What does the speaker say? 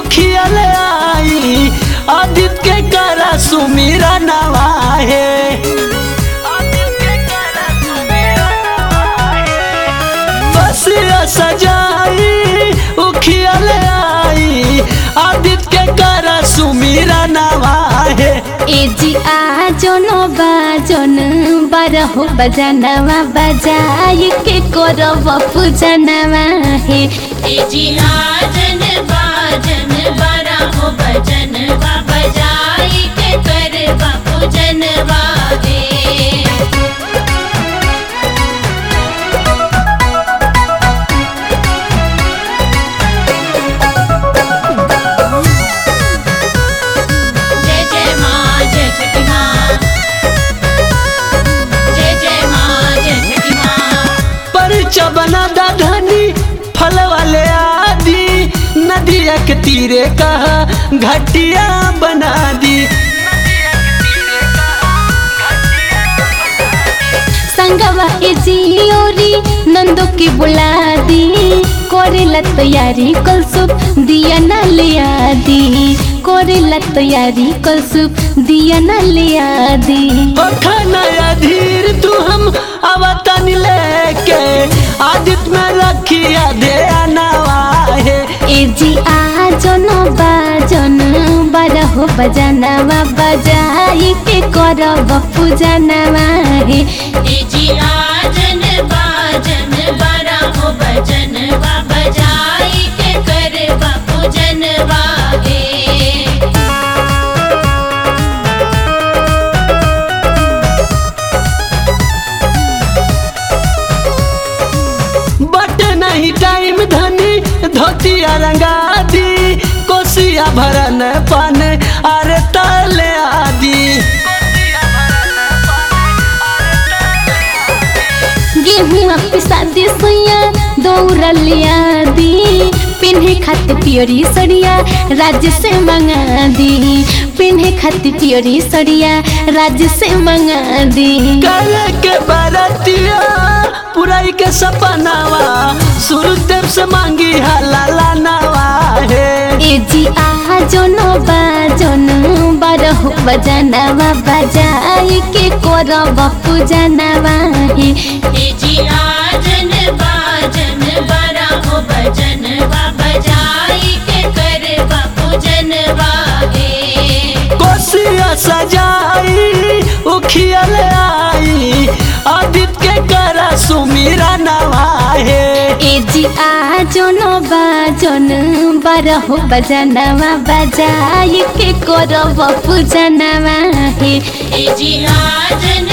उखिया ले आई आदित्य के करा सुमीरा नवा है बसिया सजाई उखिया ले आई आदित्य के करा सुमीरा नवा है ए जी आजन बाजन बारहो बजानवा बजाई के करब पूजनवा हे ए जी आजन बाजन बड़ा हो भजन बा बजाई के कर बापू जनवा दे जय जय माँ जय छठी माँ जय जय माँ जय छठी माँ परिचा बना दा धनी फल वाले आदि नदिया के तीरे कहा घटिया बना दी संगवा ए जियोरी नंदो की बुला दी कोरेला तैयारी कलसुप दिया न लिया दी कोरेला तैयारी कलसुप दिया न लिया दी नया धीर तू हम अवतन लेके आदित्य में रखिया दे नवा है ए जी आजन बाजन बारहो बजानवा बजाई के करब पूजनवा हे ए जी आजन बाजन बड़ा हो भजन बा बजाई के कर बापू जनवा दे बट नहीं टाइम धनी धोतिया रंगा दी कोसिया भरन पान अरे तले आदि गेहूँ पिसा दे सोया दौड़ लिया दी पिन्हे खाते पियोरी सड़िया राज्य से मंगा दी पिन्हे खाते पियोरी सड़िया राज्य से मंगा दी करे के बरतिया पुराई के सपनावा सुरदेव से मांगी हलाला नवा है ए जी आजन बाजन बारहो बजानवा बजाई के करब पूजनवा हे ए जी आजन बाजन बड़ा हो भजन बा बजाई के कर बापू जनवा दे कोसिया सजाई उखिया ले आई आदित्य के करा सुमीरा नवा है ए जी आजन बाजन बारहो बजानवा बजाई के करब पूजनवा हे ए जी आजन